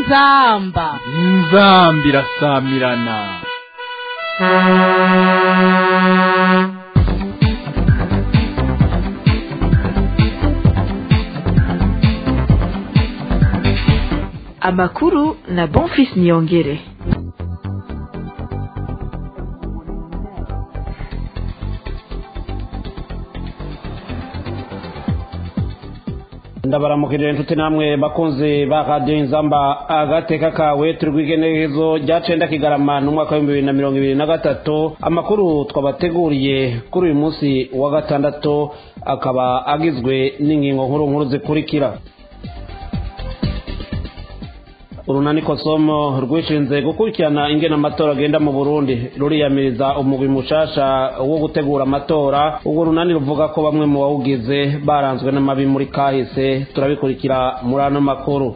inzamba inzamba irasamirana amakuru na bonfis niyongere ndabaramukirira inshuti namwe bakunzi ba radiyo inzamba agateka kawe turi rw'igenekerezo rya cenda kigarama n'umwaka w'ibihumbi bibiri na mirongo ibiri na gatatu amakuru twabateguriye kuri uyu munsi wa gatandatu akaba agizwe n'ingingo nkuru nkuru zikurikira urunani kosomo rwishinze gukurikirana ingene amatora agenda mu burundi ruriyamiriza umugwi mushasha wo gutegura amatora urwo runani ruvuga ko bamwe mu bawugize baranzwe n'amabi muri kahise turabikurikira muri ano makuru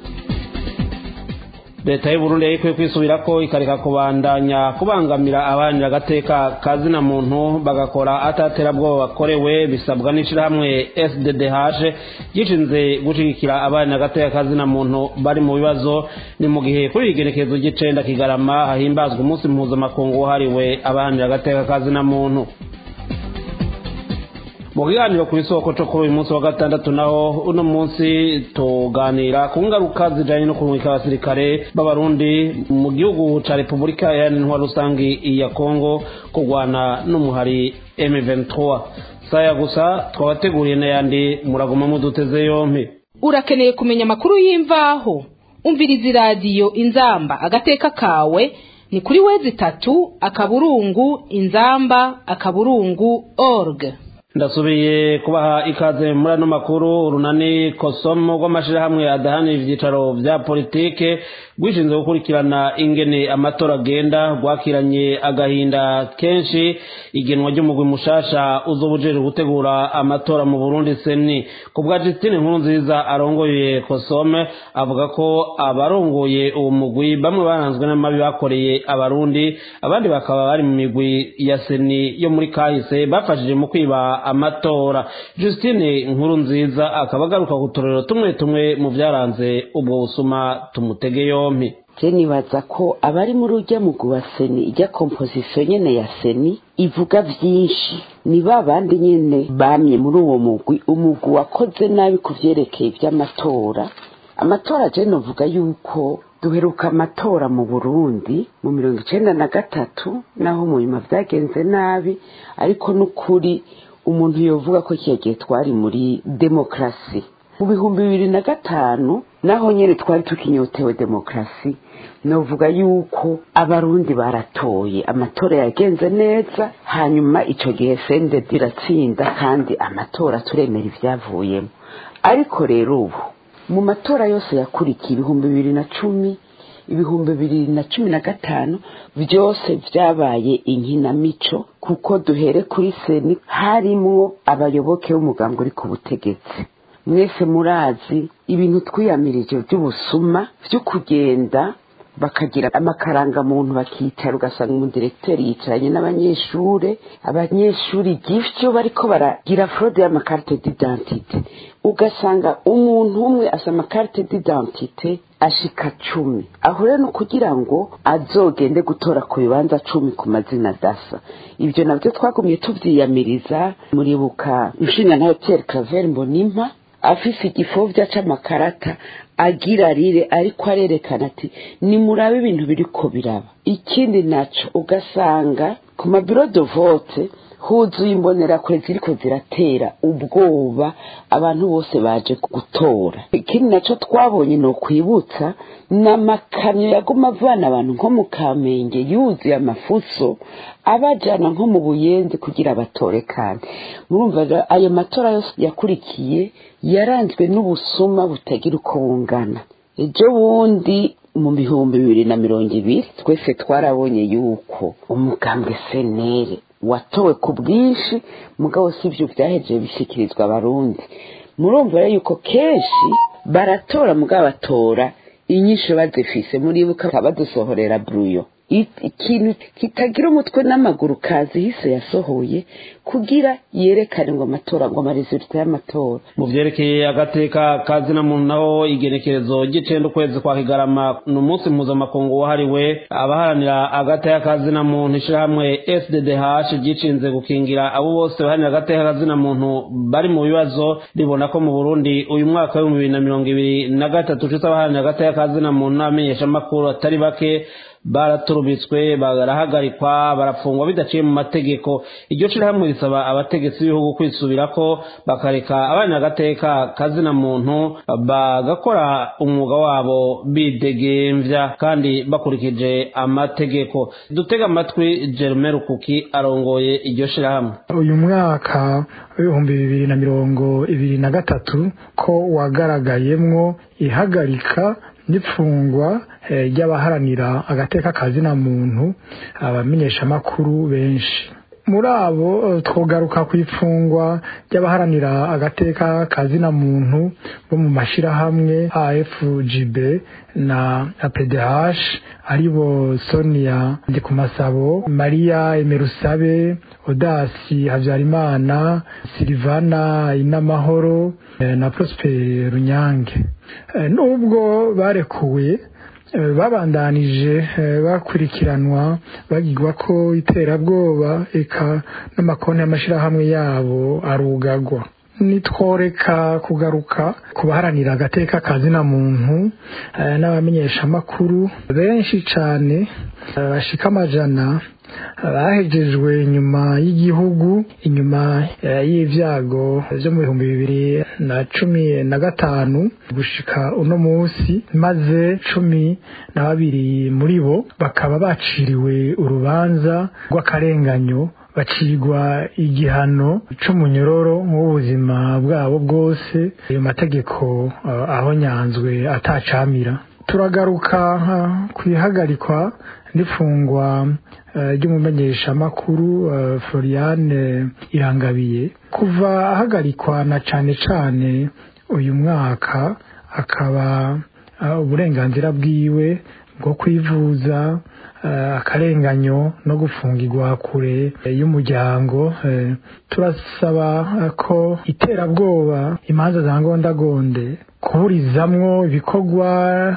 leta y'uburundi yari ikwiye kwisubirako ikareka kubandanya kubangamira abanira agateka kazina muntu bagakora ataterabwoba bakorewe bisabwa n'ishirahamwe sddh gishinze gushigikira abanira agateka kazina muntu bari mu bibazo ni mu gihe kuri igenekerezo ry'icenda kigarama hahimbazwa umunsi mpuzamakungu wahariwe abanira agateka kazina muntu mu kiganiro ku isoko cyo kuri uyu munsi wa gatandatu naho uno munsi tuganira ku ngaruka zijanye no kurungika abasirikare b'abarundi mu gihugu ca repubulika iharanira rusangi ya kongo kurwana n'umuhari m23 saya gusa twabateguriye n'ayandi muraguma muduteze yompi urakeneye kumenya amakuru y'imvaho umviriza iradiyo inzamba agateka kawe ni kuri wezi itatu akaburungu inzamba akaburungu org ndasubiye kubaha ikaze muri ano makuru urunani kosomo rw'amashyirahamwe adahanira ibyicaro bya politike rwishinzwe gukurikirana ingene amatora agenda rwakiranye agahinda kenshi igenwa ry'umugwi mushasha uzoba ujejwe gutegura amatora mu burundi seni ku bwa justine nkuru nziza arongoye kosome avuga ko abarongoye uwo mugwi bamwe baranzwe n'amabi bakoreye abarundi abandi bakaba bari mu migwi ya seni yo muri kahise bafashije mu kwiba amatora justine nkuru nziza akaba agaruka ku turero tumwe tumwe mu byaranze ubwo busuma tumutege yompi je nibaza ko abari muri urya mugwi wa seni ijya kompozisiyo nyene ya seni ivuga vyinshi ni ba bandi nyene bamye muri uwo mugwi umugwi wakoze nabi ku vyerekeye ivy'amatora amatora je novuga yuko duheruka amatora mu burundi mu mirongo icenda na gatatu naho mu nyuma vyagenze nabi ariko n'ukuri umuntu yovuga ko kiya gihe twari muri demokarasi mu bihumbi bibiri na gatanu naho nyene twari tukinyotewe demokarasi novuga yuko abarundi baratoye amatora yagenze neza hanyuma ico gihe sendedi iratsinda kandi amatora turemera ivyavuyemo ariko rero ubu mu matora yose yakurikiye ibihumbi bibiri na cumi ibihumbi bibiri na cumi na gatanu byose vyabaye inkinamico kuko duhere kuri seni harimwo abayoboke b'umugambi uri ku butegetsi mwese murazi ibintu twiyamirije by'ubusuma vyo kugenda bakagira amakaranga muntu bakicara ugasanga umudirekiteri yicaranye n'abanyeshure abanyeshuri givyo bariko baragira fraude y'amakarite d'identite ugasanga umuntu umwe asa amakarite d'identite ashika cumi aho rero ni ukugira ngo azogende gutora ku bibanza cumi ku mazina dasa ibyo nabyo twagumye tuvyiyamiriza muribuka inshinga nayo pierre claver mbonimpa afise igifovya c'amakarata agira rire ariko arerekana ati nimurabe ibintu biriko biraba ikindi naco ugasanga ku mabiro de vote huzuye imbonerakure ziriko ziratera ubwoba abantu bose baje gutora ikindi naco twabonye ni ukwibutsa n'amakamyo yaguma avana abantu nko mu kamenge yuzuye amafuso abajana nko mu buyenzi kugira batore kandi murumva ayo matora yose yakurikiye yaranzwe n'ubusuma butagira uko bungana ejo bundi mu bihumbi bibiri na mirongo ibiri twese twarabonye yuko umugambwe senere watowe ku bwinshi mugabo si ibyo byahejeje bishyikirizwa abarundi murumva rero yuko kenshi baratora mugabo batora inyinshi bazifise muribuka badusohorera bruyo ikintu kitagira umutwe n'amaguru kazi hise yasohoye kugira yerekane ngo amatora ngo amaresulta y'amatora mu vyerekeye agateka kazina muntu naho igenekerezo ry'icenda ukwezi kwa kigarama ni umunsi mpuzamakungu wahariwe abaharanira agateka kazina muntu ishirahamwe sddh ryicinze gukingira abo bose baharanira agateka kazina muntu bari mu bibazo ribona ko mu burundi uyu mwaka w'ibihumbi bibiri na mirongo ibiri na gatatu ufise abaharanira agateka kazina muntu n'abamenyeshamakuru atari bake baraturubitswe barahagarikwa barafungwa bidaciye mu mategeko iryo shirahamwe risaba abategetsi b'ibihugu kwisubirako bakareka abana agateka kazina muntu bagakora umwuga wabo bidegemvya kandi bakurikije amategeko dutega amatwi Jerome Rukuki arongoye iryo shirahamwe uyu mwaka w'ibihumbi bibiri na mirongo ibiri na gatatu ko wagaragayemwo ihagarika n'ipfungwa ry'abaharanira agateka kazina muntu abamenyeshamakuru benshi muri abo twogaruka ku ifungwa ry'abaharanira agateka kazina muntu bo mu mashyirahamwe afgb na apdh aribo sonia ndikumasabo mariya emerusabe odasi habyarimana silivana inamahoro na prosper runyange nubwo barekuwe babandanije bakurikiranwa bagirwa ko iterabwoba eka n'amakonti y'amashyirahamwe yabo arugagwa nitworeka kugaruka ku baharanira agateka kazina muntu n'abamenyeshamakuru benshi cyane bashika amajana bahejejwe inyuma y'igihugu inyuma y'ibyago byo mu bihumbi bibiri na cumi na gatanu gushika uno munsi maze cumi na babiri muri bo bakaba baciriwe urubanza rw'akarenganyo bacirwa igihano c'umunyororo w'ubuzima bwabo bwose ayo mategeko aho nyanzwe atacamira turagaruka ku ihagarikwa n'ifungwa ry'umumenyeshamakuru floriane irangabiye kuva ahagarikwa na cane cane uyu mwaka akaba uburenganzira bwiwe bwo kwivuza akarenganyo no gufungirwa kure y'umuryango turasaba ko iterabwoba imanza za ngondagonde kuburizamwo ibikorwa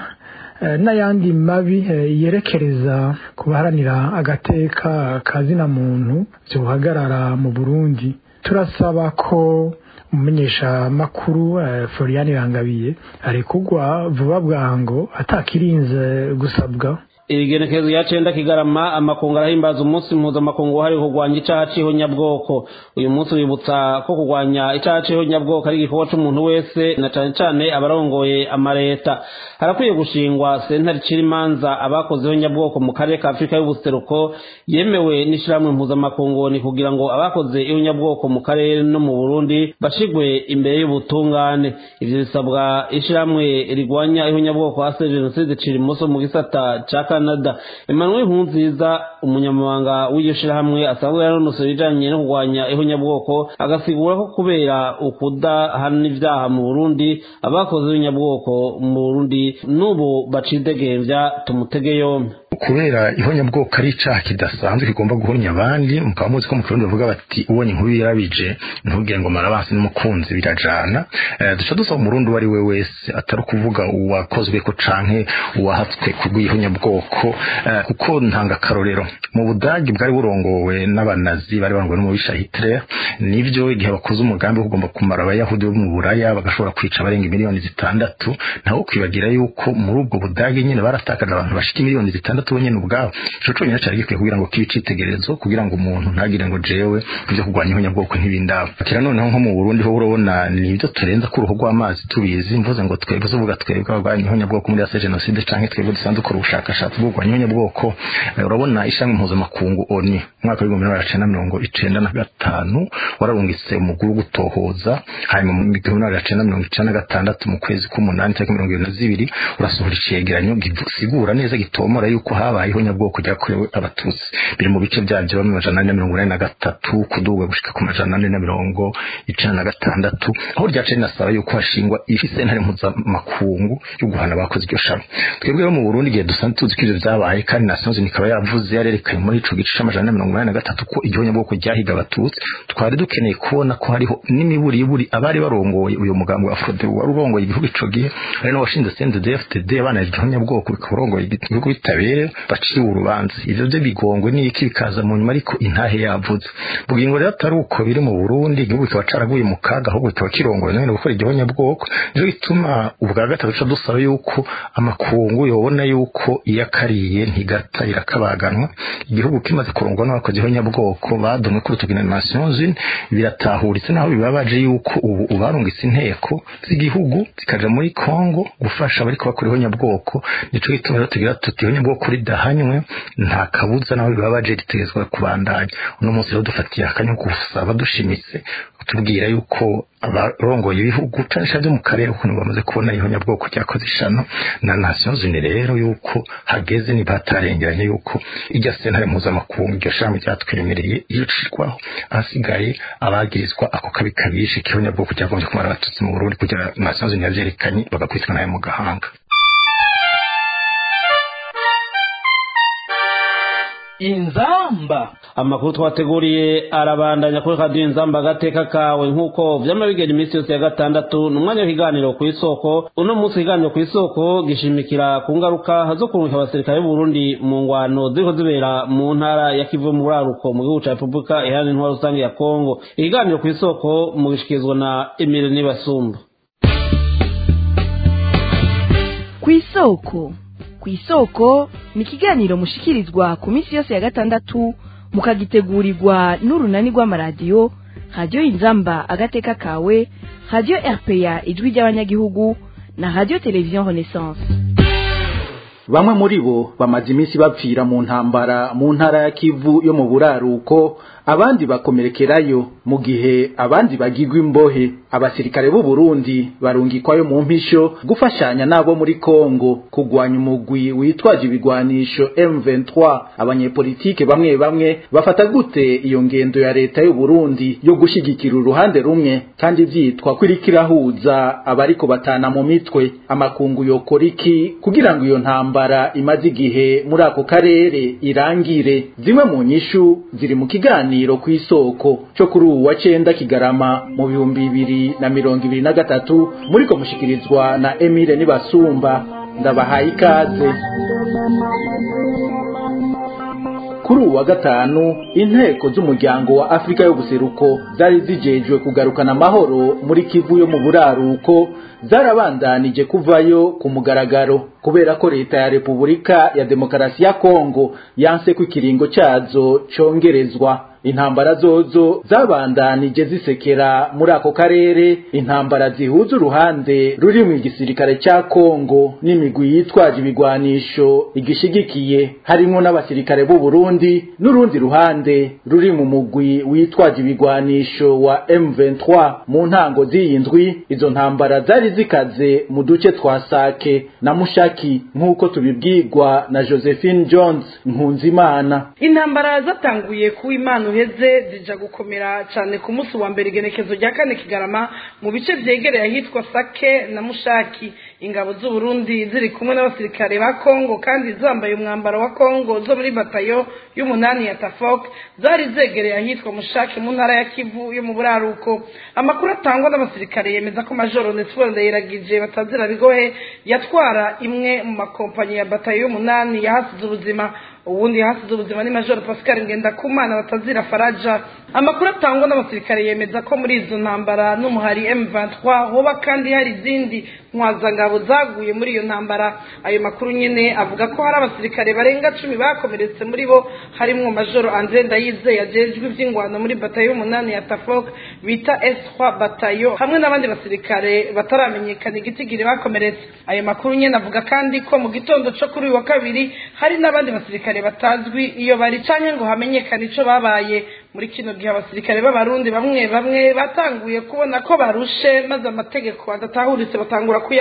n'ayandi mabi yerekereza ku baharanira agateka kazina muntu byohagarara mu burundi turasaba ko umumenyeshamakuru florian irangabiye arekugwa vuba bwango atakirinze gusabwa ibigenekerezo ya cenda kigarama amakungu arahimbaza umunsi mpuzamakungu wahariwe kurwanya icaha c'ihonyabwoko uyu munsi wibutsa ko kurwanya icaha c'ihonyabwoko ari igikorwa c'umuntu wese na cane cane abarongoye amareta harakwiye gushingwa sentare icira imanza abakoze ihonyabwoko mu karere ka afurika y'ubuseruko yemewe n'ishirahamwe mpuzamakungu ni kugira ngo abakoze ihonyabwoko mu karere no mu burundi bashigwe imbere y'ubutungane ivyo bisabwa ishirahamwe rigwanya ihonyabwoko hase jenoside cira imoso mu gisata ca canada emmanuel nkunziza umunyamabanga w'iryo shirahamwe asanzwe yanonosoye ibijanye no kurwanya ihonyabwoko agasigura ko kubera ukudahana ivyaha mu burundi abakoze ihonyabwoko mu burundi n'ubu bacidegembya tumutege yompi kubera ihonyabwoko ari icaha kidasanzwe kigomba guhonya abandi mukaba muzi ko mu kirundi bavuga bati ubonye inkuru yarabije ntubwire ngo marabansi n'umukunzi birajana duca dusaba umurundi uwo ari we wese atari ukuvuga uwakozweko canke uwahatswe kubw'ihonyabwoko kuko ntanga akarorero mu budagi bwari burongowe n'abanazi bari barongowe n'umubisha hitler nivyo igihe bakoze umugambi wo kugomba kumara abayahudi bo mu buraya bagashobora kwica abarenga miliyoni zitandatu ntawo kwibagira yuko muri ubwo budagi nyene baratakaje abantu bashika miliyoni zitandatu bonyene ubwabo ico conyene cari gikwiye kugira ngo kibe icitegererezo kugira ngo umuntu ntagire ngo jewe ivyo kurwanya ihonyabwoko ntibindaba kira noneho nko mu burundi ho urabona nivyo turenza ku ruhu rw'amazi tubizi mvuze ngo twebwe tuvuga twebwe abarwanya ihonyabwoko muri ase jenoside canke twebwe dusanzwe dukora ubushakashatsi bwo kurwanya ihonyabwoko urabona ishami mpuzamakungu oni umwaka w'ibihumbi bibiri na cenda mirongo icenda na gatanu wararungitse umuguru wo gutohoza hanyuma mu gihumbi bibiri na cenda mirongo icenda na gatandatu mu kwezi k'umunani tariki mirongo ibiri na zibiri urasohora icegeranyo gisigura neza gitomora yuko yuko habayeho nyabwoko ryakorewe abatutsi biri mu bice byabyo bamwe amajana ane na mirongo inani na gatatu kuduga gushika ku majana ane na mirongo icana na gatandatu aho ryaciye rinasaba yuko hashingwa isentare mpuzamakungu yo guhana abakoze iryo shami twebwe rero mu burundi igihe dusanzwe tuzi ko ivyo vyabaye kandi nations unies ikaba yavuze yarerekanye muri ico gice c'amajana ane na mirongo inani na gatatu ko iryo nyabwoko ryahiga abatutsi twari dukeneye kubona ko hariho n'imiburiburi abari barongoye uyu mugambi wa afrode wari urongoye igihugu ico gihe ari n'abashinze CNDD-FDD abana iryo nyabwoko bikaba urongoye igihugu bitabere baciwe urubanza ivyo vyo bigongwe n'iki bikaza mu nyuma ariko intahe yavuze bugingo rero atari uko biri mu Burundi igihugu kikaba caraguye mu kaga ahubwo kikaba kirongoye none gukora iryo nyabwoko nico gituma ubwa gatatu duca dusaba yuko amakungu yobona yuko iyo akariye ntigata irakabaganwa igihugu kimaze kurongwa n'abakozi b'abanyabwoko badomwe kuri utugina Nations Unies biratahuritse naho bibabaje yuko ubu ubarungitse inteko z'igihugu zikaja muri Kongo gufasha bariko bakora nyabwoko nico gituma rero tugira tuti nyabwoko ridahanywe nta kabuza naho bibabaje ritegezwa kubandanya uno munsi rero dufatiye akanyo gusaba dushimitse tubwira yuko abarongoye ibihugu canisha vyo mu karere ukuntu bamaze kubona iyo nyabwoko ryakoze ishano na Nations Unies rero yuko hageze ntibatarengeranye yuko irya sentare mpuzamakungu iryo shami ryatwemereye iyo cishwaho ahasigaye abagirizwa ako kabi kabishe kiho nyabwoko cyagombye kumara abatutsi mu Burundi kugira Nations Unies yavyerekanye bagakubitwa nayo mu gahanga inzamba amakuru twateguriye arabandanya kuri radiyo inzamba agateka kawe nk'uko vyama bigenda iminsi yose ya gatandatu ni umwanya w'ikiganiro ku isoko uno munsi ikiganiro ku isoko gishimikira ku ngaruka zo kurungika abasirikare b'uburundi mu ngwano ziriko zibera mu ntara ya kivu mu buraruko mu gihugu ca repubulika iharanira intwaro rusange ya kongo ikiganiro ku isoko mu gishikirizwa na emile nibasumba ku isoko ku isoko ni ikiganiro mushikirizwa ku minsi yose ya gatandatu mukagitegurirwa n'urunani rw'amaradiyo radiyo inzamba agateka kawe radiyo rpa ijwi ry'abanyagihugu na radiyo televiziyo renaissance bamwe muri bo bamaze iminsi bapfira mu ntambara mu ntara ya kivu yo mu buraruko abandi bakomerekerayo mu gihe abandi bagigwa imbohe abasirikare b'u Burundi barungikwayo mu mpisho gufashanya nabo muri Kongo kugwanya umugwi witwaje ibigwanisho M23 abanyepolitike bamwe bamwe bafata gute iyo ngendo ya leta y'u Burundi yo gushigikira uruhande rumwe kandi vyitwa kwirikirahuza abariko batana mu mitwe amakungu yokora iki kugira ngo iyo ntambara imaze igihe muri ako karere irangire zimwe mu nyishu ziri mu kiganiro kiganiro ku isoko cyo kuri ubu wa cenda kigarama mu bihumbi bibiri na mirongo ibiri na gatatu muriko mushikirizwa na Emile Nibasumba ndabahaye ikaze kuri ubu wa gatanu inteko z'umuryango wa Afrika yo guseruko zari zijejwe kugarukana amahoro muri Kivu yo mu buraruko zarabandanije kuvayo ku mugaragaro kubera ko leta ya Repubulika ya Demokarasi ya Kongo yanse ko ikiringo cazo congerezwa intambara zozo zabandanije zisekera muri ako karere intambara zihuza uruhande ruri mu igisirikare cya Kongo n'imigwi yitwaje ibigwanisho igishigikiye harimo n'abasirikare b'u Burundi n'urundi ruhande ruri mu mugwi witwaje ibigwanisho wa M23 mu ntango z'iyindwi izo ntambara zari zikaze mu duce twa Sake na Mushaki nk'uko tubibwirwa na Josephine Jones Nkunzimana intambara zatanguye ku imana uheze zija gukomera cyane ku munsi wa mbere igenekezo rya kane kigarama mu bice vyegereye ahitwa Sake na Mushaki ingabo z'u Burundi ziri kumwe n'abasirikare ba Kongo kandi zambaye umwambaro wa Kongo zo muri batayo y'umunani ya Tafok zari zegereye ahitwa Mushaki mu ntara ya Kivu yo mu buraruko amakuru atangwa n'abasirikare yemeza ko Major Nesfor Ndayiragije batazira bigohe yatwara imwe mu makompanyi ya batayo y'umunani yahasize ubuzima ubundi hasize ubuzima ni major pascal ngendakumana batazira faraja amakuru atangwa n'abasirikare yemeza ko muri izo ntambara n'umuhari m23 hoba kandi hari izindi ntwazangabo zaguye muri iyo ntambara ayo makuru nyine avuga ko hari abasirikare barenga cumi bakomeretse muri bo harimwo major andre ndayize yajejwe ivy'ingwano muri batayo y'umunani ya tafok bita s3 batayo hamwe n'abandi basirikare bataramenyekana igitigiri bakomeretse ayo makuru nyine avuga kandi ko mu gitondo co kuri uyu wa kabiri hari n'abandi basirikare batazwi iyo bari canke ngo hamenyekane ico babaye muri kino gihe abasirikare b'abarundi bamwe bamwe batanguye kubona ko barushe maze amategeko adatahuritse batangura kuyanga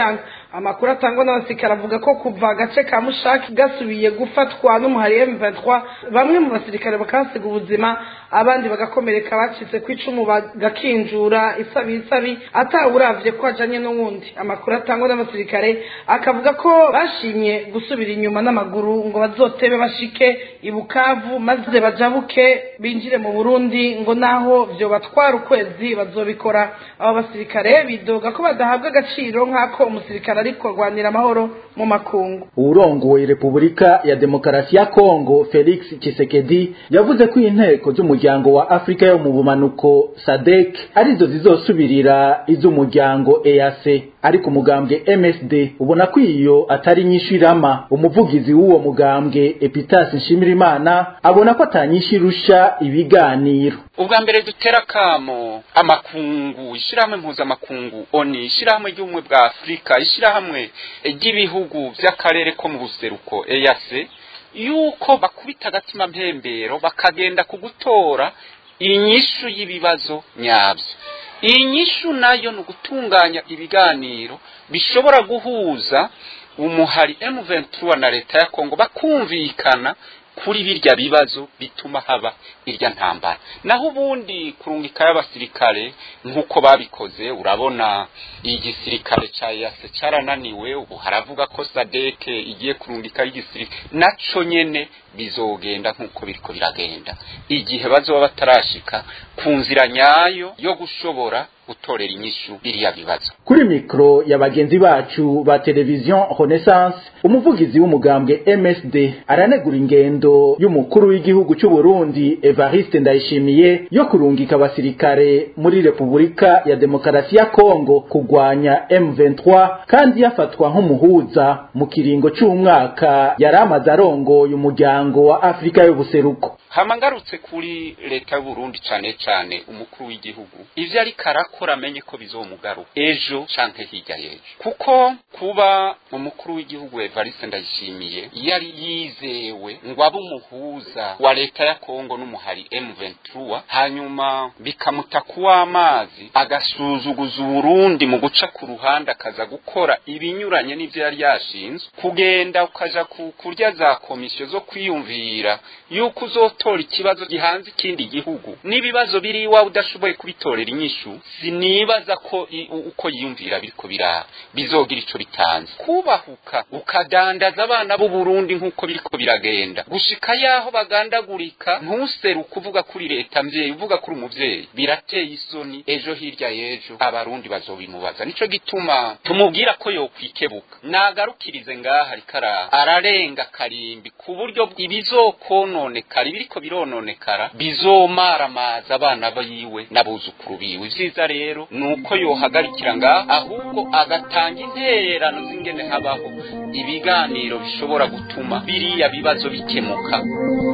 amakuru atangwa n'abasirikare avuga ko kuva agace ka mushaki gasubiye gufatwa n'umuhari M23 bamwe mu basirikare bakahasiga ubuzima abandi bagakomereka bacitse ku icumu bagakinjura isabi isabi atawuravye ko ajanye n'uwundi amakuru atangwa n'abasirikare akavuga ko bashimye gusubira inyuma n'amaguru ngo bazotebe bashike ibukavu maze bajabuke binjire mu burundi ngo naho vyo batwara ukwezi bazobikora abo basirikare bidoga ko badahabwa agaciro nk'ako umusirikare ariko arwanira amahoro mu makungu urongoye repubulika ya demokarasi ya kongo felix Tshisekedi yavuze ko inteko z'umuryango wa afurika yo mu bumanuko sadek arizo zizosubirira iz'umuryango eac ariko umugambwe msd ubona ko iyo atari nyinshi irama umuvugizi w'uwo mugambwe epitasi nshimirimana abona ko atanyinshi irusha ibiganiro ubwa mbere dutera akamo amakungu ishyirahamwe mpuzamakungu oni ishyirahamwe ry'ubumwe bwa afurika ishyirahamwe ry'ibihugu by'akarere ko mu buseruko eyase yuko bakubita agatima mpembero bakagenda ku gutora inyishu y'ibibazo nyabyo iyi nyishu nayo ni ugutunganya ibiganiro bishobora guhuza umuhari M23 na leta ya Kongo bakumvikana kuri birya bibazo bituma haba irya ntambara naho ubundi kurungika y'abasirikare nk'uko babikoze urabona igisirikare ca yase carananiwe ubu haravuga ko sadeke igiye kurungika igisirikare naco nyene bizogenda nk'uko biriko biragenda igihe bazoba batarashika ku nzira nyayo yo gushobora gutorera inyishu biriya bibazo kuri mikro ya bagenzi bacu ba televiziyo renaissance umuvugizi w'umugambwe msd aranegura ingendo y'umukuru w'igihugu cy'u Burundi evariste ndayishimiye yo kurungika abasirikare muri repubulika ya demokarasi ya kongo kugwanya m23 kandi yafatwa nk'umuhuza mu kiringo cy'umwaka yari amaze arongoye umuryango wa afurika y'ubuseruko hama ngarutse kuri leta y'u Burundi cane cane umukuru w'igihugu ivyo ariko arakora amenye ko bizomugaruka ejo canke hirya y'ejo kuko kuba umukuru w'igihugu Evariste Ndayishimiye yari yizewe ngo abe umuhuza wa leta ya Kongo n'umuhari M23 hanyuma bikamuta kuw'amazi agasuzuguza Uburundi mu guca ku ruhande akaza gukora ibinyuranye n'ivyo yari yashinzwe kugenda ukaja ku kurya za komisiyo zo kwiyumvira yuko uzotora ikibazo gihanze ikindi gihugu n'ibibazo biri iwawe udashoboye kubitorera inyishu sinibaza ko uko yiyumvira biriko birara bizogira ico bitanze kubahuka ukadandaza abana b'u Burundi nk'uko biriko biragenda gushika yaho bagandagurika ntuseruka uvuga kuri leta mvyeyi uvuga kuri umuvyeyi birateye isoni ejo hirya y'ejo abarundi bazobimubaza nico gituma tumubwira ko yokwikebuka nagarukirize ngaha rikara ararenga karimbi ku buryo ibizokononekara ibiriko birononekara bizomaramaza abana biwe n'abuzukuru biwe ivyiza rero nuko yohagarikira ngaha ahubwo agatanga intererano z'ingene habaho ibiganiro bishobora gutuma biriya bibazo bikemuka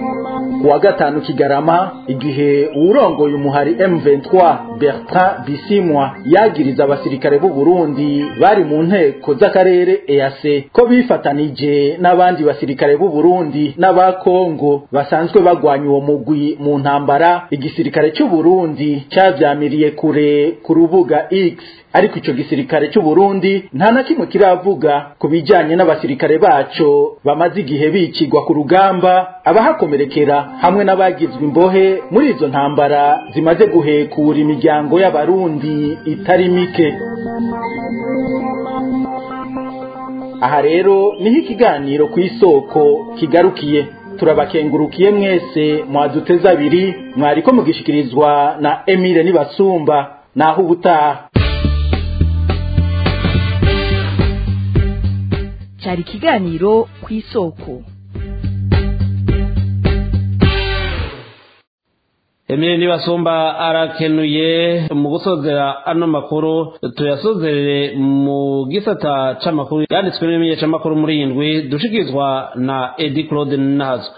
kuwa gatanu kigarama igihe uwurongoye umuhari M23 Bertrand Bisimwa yagiriza abasirikare b'u Burundi bari mu nteko z'akarere EAC ko bifatanije n'abandi basirikare b'u Burundi n'aba Kongo basanzwe bagwanya uwo mugwi mu ntambara igisirikare cy'u Burundi cavyamiriye kure ku rubuga X ariko ico gisirikare cy'u Burundi nta na kimwe kiravuga ku bijanye n'abasirikare baco bamaze igihe bicigwa ku rugamba abahakomerekera hamwe n'abagizwe imbohe muri izo ntambara zimaze guhekura imiryango y'abarundi itari mike aha rero niho ikiganiro ku isoko kigarukiye turabakengurukiye mwese mwaduteze abiri mwariko mugishikirizwa na Emile Nibasumba naho ubutaha cyari ikiganiro ku isoko Emile Nibasumba arakenuye mu gusozera ano makuru tuyasozerere mu gisata c'amakuru yanditswe n'imenyeshamakuru muri indwi dushikirizwa na Edi Claude Nazo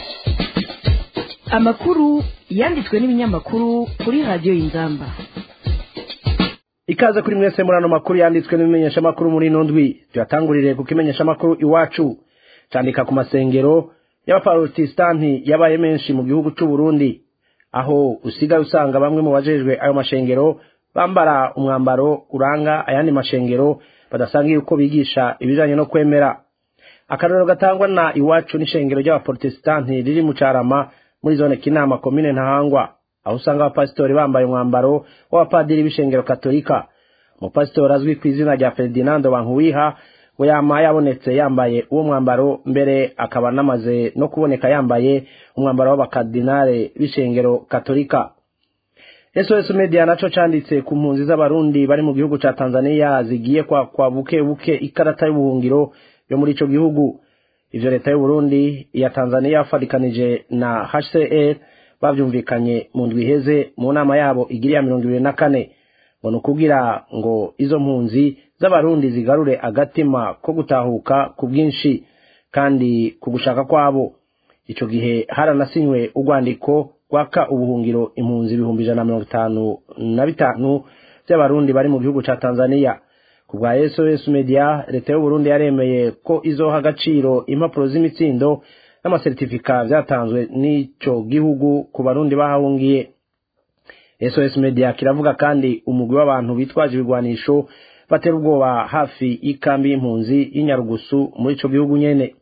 amakuru yanditswe n'ibinyamakuru kuri radiyo y'inzamba ikaze kuri mwese muri ano makuru yanditswe n'ibimenyeshamakuru muri ino ndwi tuyatangurire ku kimenyeshamakuru iwacu candika ku masengero y'abaparotesitanti yabaye menshi mu gihugu c'u Burundi aho usigaye usanga bamwe mu bajejwe ayo mashengero bambara umwambaro uranga ayandi mashengero badasangiye uko bigisha ibijanye no kwemera akarorero gatangwa na iwacu n'ishengero ry'abaporotesitanti riri mu carama muri zone kinama komine ntahangwa aho usanga abapasitori bambaye umwambaro w'abapadiri b'ishengero katolika umupasitori azwi ku izina rya ferdinando bankuwiha we yama yabonetse yambaye uwo mwambaro mbere akaba anamaze no kuboneka yambaye umwambaro w'abakardinale b'ishengero katolika sos media naco canditse ku mpunzi z'abarundi bari mu gihugu ca tanzania zigiye kwa, kwa buke buke ikarata y'ubuhungiro yo muri ico gihugu ivyo leta y'uburundi iya tanzania yafadikanije na hcr bavyumvikanye mu ndwi iheze mu nama yabo igiriya mirongo ibiri na kane ngo ni ukugira ngo izo mpunzi z'abarundi zigarure agatima ko gutahuka ku bwinshi kandi ku gushaka kwabo ico gihe haranasinywe urwandiko rwaka ubuhungiro impunzi ibihumbi ijana na mirongo itanu na bitanu vy'abarundi bari mu gihugu ca tanzania ku bwa sos media leta y'uburundi yaremeye ko izoha agaciro impapuro z'imitsindo n'amasertifika vyatanzwe n'ico gihugu ku barundi bahahungiye sos media kiravuga kandi umugwi w'abantu bitwaje ibigwanisho batera ubwoba hafi y'ikambi y'impunzi y'inyarugusu muri ico gihugu nyene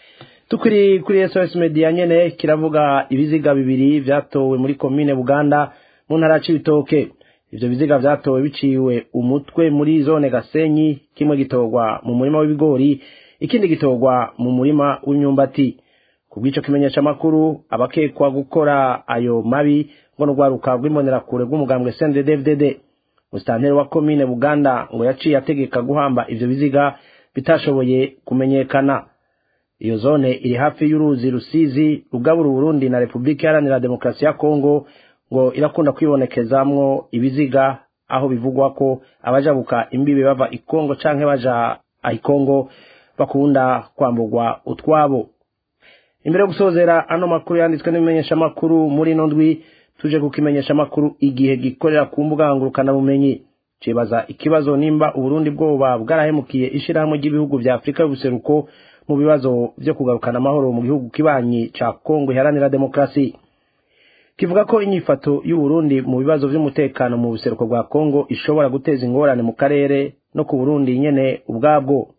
tukiri kuri sos media nyene kiravuga ibiziga bibiri vyatowe muri komine buganda mu ntara c'ibitoke ivyo biziga vyatowe biciwe umutwe muri zone gasenyi kimwe gitorwa mu murima w'ibigori ikindi gitorwa mu murima w'imyumbati ku bw'ico kimenyesha amakuru abakekwa gukora ayo mabi ngo n'urwaruka rw'imbonerakure rw'umugambwe cnddfdd musitanteri wa komine buganda ngo yaciye ategeka guhamba ivyo biziga bitashoboye kumenyekana iyo zone iri hafi y'uruzi rusizi rugabura uburundi na repubulika iharanira demokarasi ya kongo ngo irakunda kwibonekezamwo ibiziga aho bivugwa ko abajabuka imbibe bava ikongo canke baja ikongo bakunda kwamburwa utwabo imbere yo gusozera ano makuru yanditswe n'ibimenyeshamakuru muri ino ndwi tuje kukimenyesha amakuru igihe gikorera ku mbuga ngurukanabumenyi cibaza ikibazo nimba uburundi bwoba bwarahemukiye ishirahamwe ry'ibihugu vya afurika y'ubuseruko mu bibazo vyo kugarukana amahoro mu gihugu kibanyi ca kongo iharanira demokarasi kivuga ko inyifato y'uburundi mu bibazo vy'umutekano mu buseruko bwa kongo ishobora guteza ingorane mu karere no ku burundi nyene ubwabwo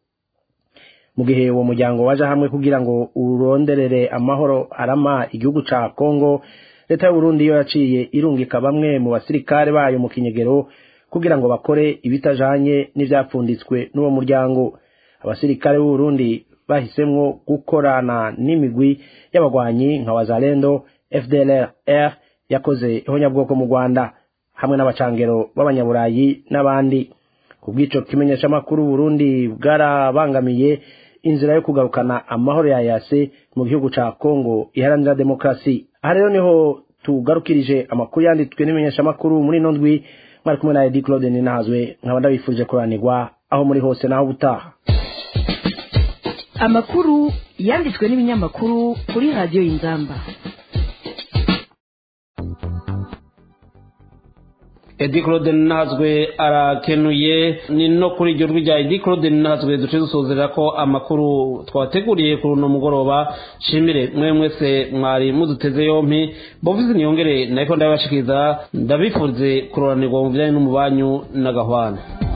mu gihe uwo muryango waje hamwe kugira ngo uronderere amahoro arama igihugu ca kongo leta y'uburundi yo yaciye irungika bamwe mu basirikare bayo mu kinyegero kugira ngo bakore ibitajanye n'ivyapfunditswe n'uwo muryango abasirikare b'uburundi bahisemwo gukorana n'imigwi y'abagwanyi nka wazalendo fdlr yakoze ihonyabwoko mu rwanda hamwe n'abacangero b'abanyaburayi n'abandi ku bw'ico kimenyeshamakuru burundi bwarabangamiye inzira yo kugarukana amahoro ya yase mu gihugu ca kongo iharanira demokarasi aha rero niho tugarukirije amakuru yanditswe n'imenyeshamakuru muri ino ndwi mwari kumwe na edi claude ninahazwe nkaba ndabifurije kuranirwa aho muri hose naho ubutaha amakuru yanditswe n'ibinyamakuru kuri radiyo y'inzamba edi claude ninahazwe arakenuye ni no kuri iryo rwi rya edi claude ninahazwe duce dusozera ko amakuru twabateguriye kuri uno mugoroba shimire mwe mwese mwari muduteze yompi bovizi niyongere nariko ndabibashikiriza ndabifurize kuroranirwa mu bijyanye n'umubanyu n'agahwana